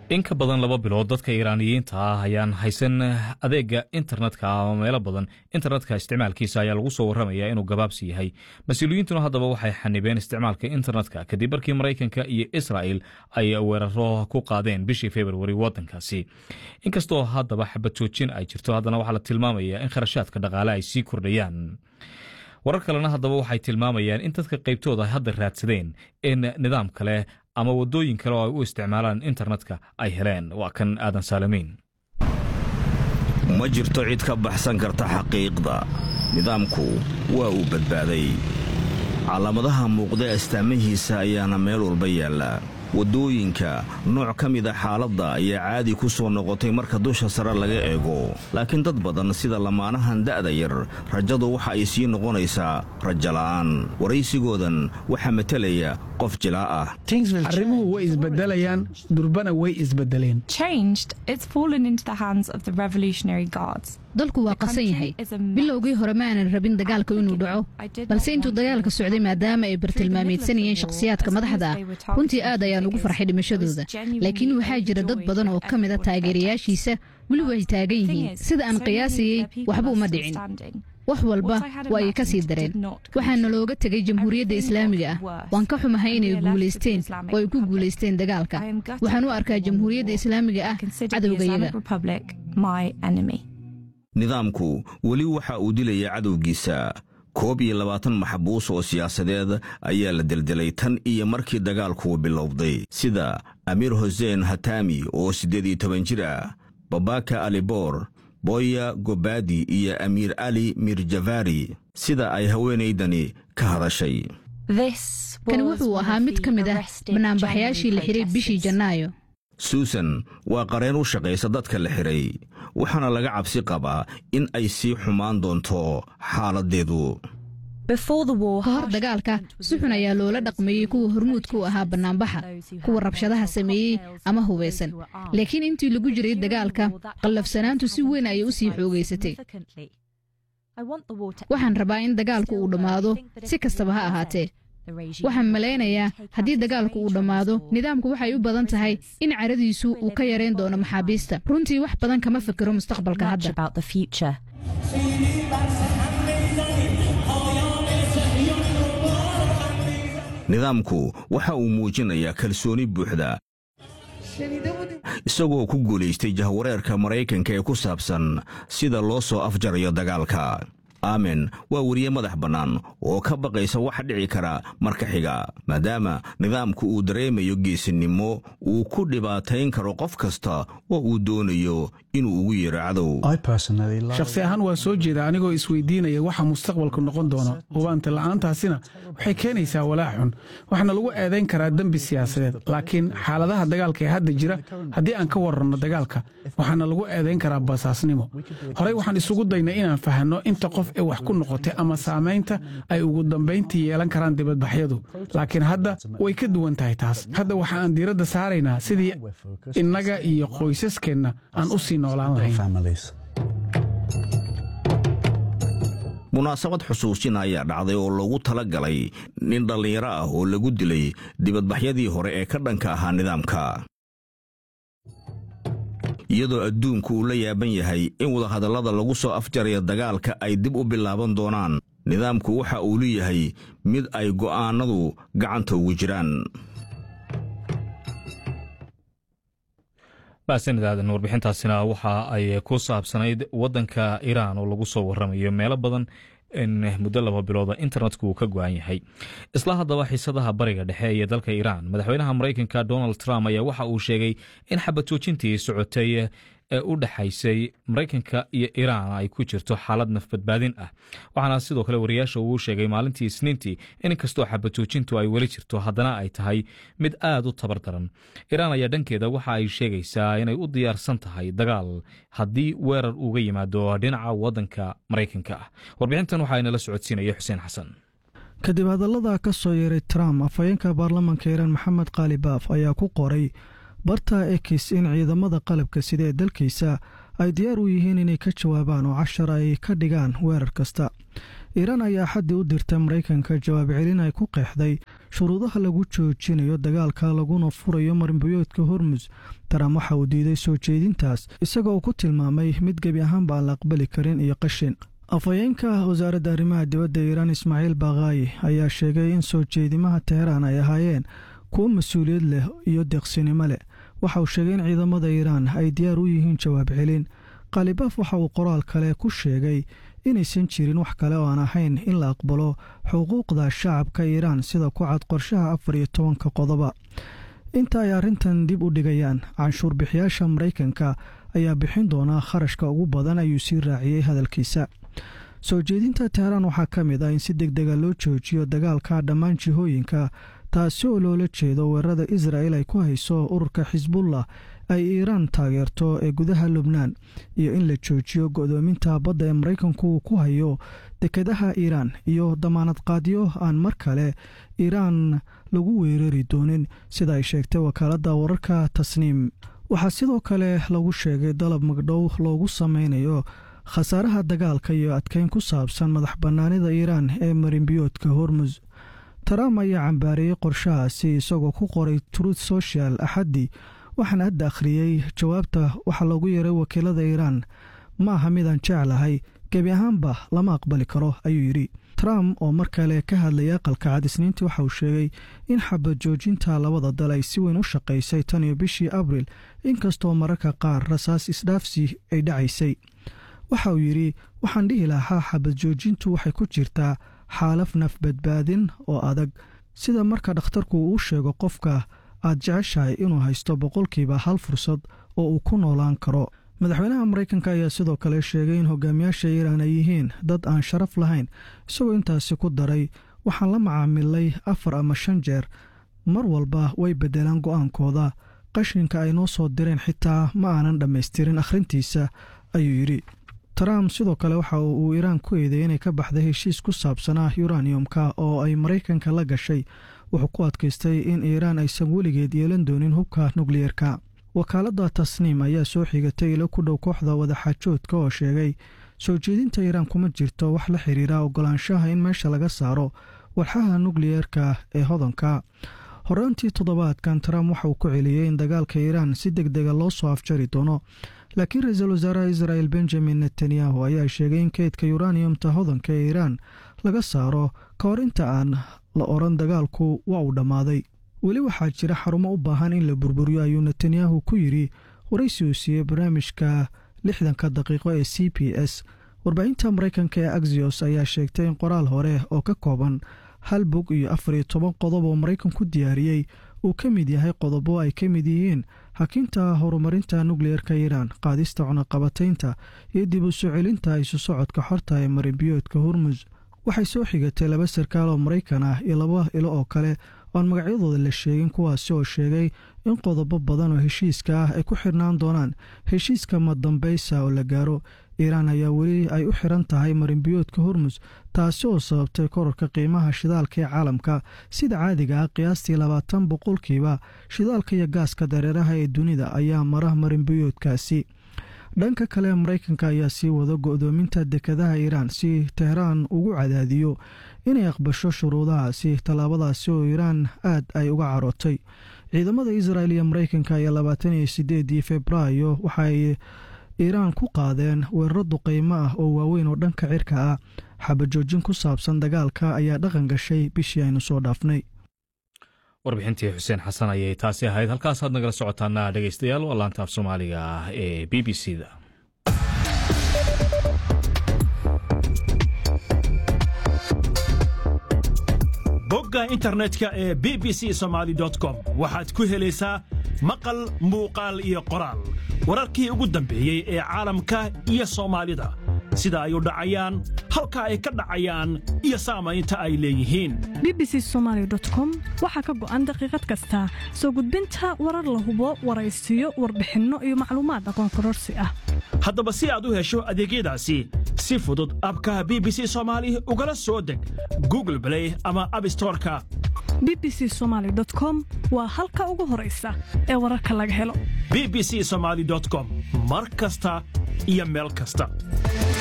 in ka badan laba bilood dadka iiraaniyiinta ah ayaan haysan adeega internetka ama meelo badan internetka isticmaalkiisa ayaa lagu soo warramaya inuu gabaabsi yahay mas-uuliyiintuna haddaba waxay xanibeen isticmaalka internetka kadib markii maraykanka iyo israel ay weeraro ku qaadeen bishii februari wadankaasi inkastoo haddaba xabad joojin ay jirto haddana waxaa la tilmaamaya in kharashaadka dhaqaale ay sii kordhayaan warar kalena haddaba waxay tilmaamayaan in dadka qaybtooda ay hadda raadsadeen in nidaam kale ama wadooyin kale oo ay u isticmaalaan internetka ay heleen waa kan aadan saalamiin ma jirto cid ka baxsan karta xaqiiqda nidaamku waa uu badbaaday calaamadaha muuqda astaamahiisa ayaana meel walba yaalla waddooyinka nooc ka mida xaaladda ayaa caadi ku soo noqotay marka dusha sare laga eego laakiin dad badan sida lamaanahan da'da yar rajadu waxa ay sii noqonaysaa rajala'aan waraysigoodan waxaa matelaya qof jilaa ah arrimuhu way isbedelayaan durbana way isbedeleen dalku waa qasan yahay bilowgii hore ma aanan rabin dagaalka inuu dhaco balse intuu dagaalka socday maadaama ay bartilmaameedsanayeen shakhsiyaadka madaxda ah runtii aad ayaan ugu farxay dhimashadooda laakiin waxaa jira dad badan oo ka mida taageerayaashiisa weli way taagan yihiin sida aan qiyaasayey waxba uma dhicin wax walba waa ay ka sii dareen waxaana looga tegay jamhuuriyadda islaamiga ah waan ka xumahay inay guulaysteen oo ay ku guulaysteen dagaalka waxaan u arkaa jamhuuriyadda islaamiga ah cadowgayaga nidaamku weli waxa uu dilaya cadowgiisa koob iyo labaatan maxbuus oo siyaasadeed ayaa la deldelay tan iyo markii dagaalku bilowday sida amiir huseen hatami oo siddeed iyo toban jir ah babaka aliboor boya gobadi iyo amiir ali mirjavari sida ay haweenaydani ka hadashay kani wuxuu ahaa mid ka mid ah banaanbaxayaashii la xiray bishii janaayo suusan waa qareen u shaqaysa dadka la xidhay waxaana laga cabsi qabaa in ay sii xumaan doonto xaaladdeedu ka hor dagaalka si xun ayaa loola dhaqmeeyey kuwa hormuudka u ahaa bannaanbaxa kuwa rabshadaha sameeyey ama hubaysan laakiin intii lagu jiray dagaalka qallafsanaantu si weyn ayay u sii xoogaysatay waxaan rabaa in dagaalku uu dhammaado si kastaba ha ahaatee waxaan malaynayaa haddii dagaalku uu dhammaado nidaamku waxay u badan tahay in caradiisu uu ka yarayn doono maxaabiista runtii wax badan kama fikiro mustaqbalka hadda nidaamku waxa uu muujinayaa kalsooni buuxda isagoo ku guulaystay jahwareerka maraykanka ee ku saabsan sida loo soo afjarayo dagaalka aamen waa weriye madax bannaan oo ka baqaysa waxa dhici kara marka xiga maadaama nidaamku uu dareemayo geesinimo uu ku dhibaatayn karo qof kasta oo uu doonayo inuu ugu yeero cadow shakhsi ahaan waa soo jeeda anigoo isweydiinaya waxa mustaqbalku noqon doono hubaanta la'aantaasina waxay keenaysaa walaac xun waxaana lagu eedayn karaa dembi siyaasadeed laakiin xaaladaha dagaalka ee hadda jira haddii aan ka warranno dagaalka waxaana lagu eedayn karaa basaasnimo horey waxaan isugu daynay inaan fahanno inta qof ee wax ku noqotay ama saamaynta ay ugu dambayntii yeelan karaan dibadbaxyadu laakiin hadda way ka duwan tahay taas hadda waxa aan diiradda saaraynaa sidii innaga iyo qoysaskeenna aan u sii noolaan lahayn munaasabad xusuusin ayaa dhacday oo loogu tala galay nin dhallinyaro ah oo lagu dilay dibadbaxyadii hore ee ka dhanka ahaa nidaamka iyadoo adduunku uu la yaaban yahay in wadahadallada lagu soo afjaraya dagaalka ay dib u bilaaban doonaan nidaamku waxa uu leeyahay mid ay go'aannadu gacanta ugu jiraan mahadsanidaadan warbixintaasina waxa ay ku saabsanayd waddanka iiraan oo lagu soo warramayo meelo badan in muddo laba bilooda internetku uu ka go-an yahay isla haddaba xiisadaha bariga dhexe iyo dalka iiraan madaxweynaha maraykanka donald trump ayaa waxa uu sheegay in xabad joojintii socotay ee u dhexaysay maraykanka iyo iiraan ay ku jirto xaalad nafbadbaadin ah waxaana sidoo kale wariyaasha uu sheegay maalintii isniintii in inkastoo xabad joojintu ay weli jirto haddana ay tahay mid aad u tabar daran iiraan ayaa dhankeeda waxa ay sheegaysaa inay u diyaarsan tahay dagaal haddii weerar uga yimaado dhinaca waddanka maraykanka ah warbixintan waxaa inala socodsiinaya xuseen xasan kadib hadallada ka soo yeeray trump afhayeenka baarlamaanka iiraan maxamed qaali baaf ayaa ku qoray barta ekis in ciidamada qalabka sida ee dalkiisa ay diyaar u yihiin inay ka jawaabaan oo cashar ay ka dhigaan weerar kasta iiraan ayaa axaddii u dirtay maraykanka jawaab celin ay ku qeexday shuruudaha lagu joojinayo dagaalka laguna furayo marinbiyoodka hormus trump waxa uu diiday soo jeedintaas isagoo ku tilmaamay mid gebi ahaanba aan la aqbali karin iyo qashin afhayeenka wasaaradda arrimaha dibadda iiraan ismaaciil bakhaayi ayaa sheegay in soo jeedimaha teheraan ay ahaayeen kuwo mas-uuliyad leh iyo deeqsinimo leh waxa uu sheegay in ciidamada iiraan ay diyaar u yihiin jawaab celin khalibaaf waxa uu qoraal kale ku sheegay inaysan jirin wax kale oo aan ahayn in la aqbalo xuquuqda shacabka iiraan sida ku cad qorshaha afar iyo tobanka qodoba inta ay arrintan dib u dhigayaan canshuur bixiyaasha maraykanka ayaa bixin doonaa kharashka ugu badan ayuu sii raaciyey hadalkiisa soo jeedinta teheraan waxaa ka mid ah in si deg dega loo joojiyo dagaalka dhammaan jihooyinka taasi oo loola jeedo weerarada israa'el ay ku hayso ururka xisbullah ay iiraan taageerto ee gudaha lubnaan iyo in la joojiyo go'doominta badda ee maraykanku uu ku hayo dekedaha iiraan iyo damaanad qaadyo aan mar kale iiraan lagu weerari doonin sida ay sheegtay wakaaladda wararka tasniim waxaa sidoo kale lagu sheegay dalab magdhow loogu sameynayo khasaaraha dagaalka iyo adkeyn ku saabsan madax bannaanida iiraan ee marinbiyoodka hormus trump ayaa cambaareeyey qorshahaasi isagoo ku qoray truth social axaddii waxaan hadda akhriyey jawaabta waxa loogu yeeray wakiilada iiraan ma aha midaan jeclahay gebi ahaanba lama aqbali karo ayuu yidhi trump oo mar kale ka hadlayay aqalka cad isniintii waxa uu sheegay in xabad joojinta labada dal ay si weyn u shaqaysay tan iyo bishii abril inkastoo mararka qaar rasaas isdhaafsi ay dhacaysay waxa uu yidhi waxaan dhihi lahaa xabad joojintu waxay ku jirtaa xaalaf naf badbaadin oo adag sida marka dhakhtarku uu sheego qofka aad jeceshahay inuu haysto boqolkiiba hal fursad oo uu ku noolaan karo madaxweynaha maraykanka ayaa sidoo kale sheegay in hogaamiyaasha iiraan ay yihiin dad aan sharaf lahayn isagoo intaasi ku daray waxaan la macaamilay afar ama shan jeer mar walba way beddelaan go'aankooda qashinka ay noo soo direen xitaa ma aanan dhammaystirin akhrintiisa ayuu yidhi trump sidoo kale waxa uu iiraan ku eedeeyey inay ka baxday heshiis ku saabsanaa yuraniyumka oo ay maraykanka la gashay wuxuu ku adkaystay in iiraan aysan weligeed yeelan doonin hubka nukliyerka wakaaladda tasniim ayaa soo xigatay ilo ku dhow kooxda wadaxaajoodka oo sheegay soo jeedinta iiraan kuma jirto wax la xiriira ogolaanshaha in meesha laga saaro walxaha nukliyerka ee hodanka horaantii toddobaadkan trump waxa uu ku celiyey in dagaalka iiraan si deg dega loo soo afjari doono laakiin ra-iisul wasaaraha israel benjamin netanyahu ayaa sheegay in keydka yuraniyumta hodanka ee iiraan laga saaro ka hor inta aan la odhan dagaalku waa uu dhammaaday weli waxaa jira xarumo u baahan in la burburiyo ayuu netanyahu ku yidhi waraysi uu siiyey barnaamijka lixdanka daqiiqo ee c b s warbaahinta maraykanka ee axios ayaa sheegtay in qoraal hore oo ka kooban hal bog iyo afar iyo toban qodob oo maraykanku diyaariyey uu ka mid yahay qodobo ay ka mid yihiin hakinta horumarinta nukliyerka iiraan qaadista cunaqabataynta iyo dib u soo celinta isu socodka xorta ee marinbiyoodka hormus waxay soo xigatay laba sarkaal oo maraykan ah iyo laba ilo oo kale oan magacyadooda la sheegin kuwaasi oo sheegay in qodobo badan oo heshiiska ah ay ku xirnaan doonaan heshiiska madambaysa oo la gaaro iiraan ayaa weli ay u xiran tahay marinbiyoodka hormus taasi oo sababtay korarka qiimaha shidaalka ee caalamka sida caadiga ah qiyaastii labaatan boqolkiiba shidaalka iyo gaaska dareeraha ee dunida ayaa mara marinbiyoodkaasi dhanka kale maraykanka ayaa sii wada go'doominta dekadaha iiraan si teheraan ugu cadaadiyo inay aqbasho shuruudahaasi tallaabadaasi oo iiraan aad ay uga carootay ciidamada israel iyo maraykanka ayaa labaatan iyo sideedii februaayo waxaay iiraan ku qaadeen weeraro duqaymo ah oo waaweyn oo dhanka cirka ah xabajoojin ku saabsan dagaalka ayaa dhaqan gashay bishii aynu soo dhaafnay warbixintii xuseen xasan ayay taasi ahayd halkaasaad nagala socotaana dhegeystayaal waa laanta af soomaaliga ah ee b b c da bogga internetka ee b b c somaali com waxaad ku helaysaa maqal muuqaal iyo qoraal wararkii ugu dambeeyey ee caalamka iyo soomaalida sida ay u dhacayaan halka ay ka dhacayaan iyo saamaynta ay leeyihiin bbc somalycom waxaa ka go'an daqiiqad kasta soo gudbinta warar la hubo waraysiyo warbixinno iyo macluumaad aqoon kororsi ah haddaba si aad u hesho adeegyadaasi si fudud abkaha b b c soomaali ugala soo deg google blay ama abstoreka bbc somaly com waa halka ugu horaysa ee wararka laga helo b b c somaali com mar kasta iyo meel kasta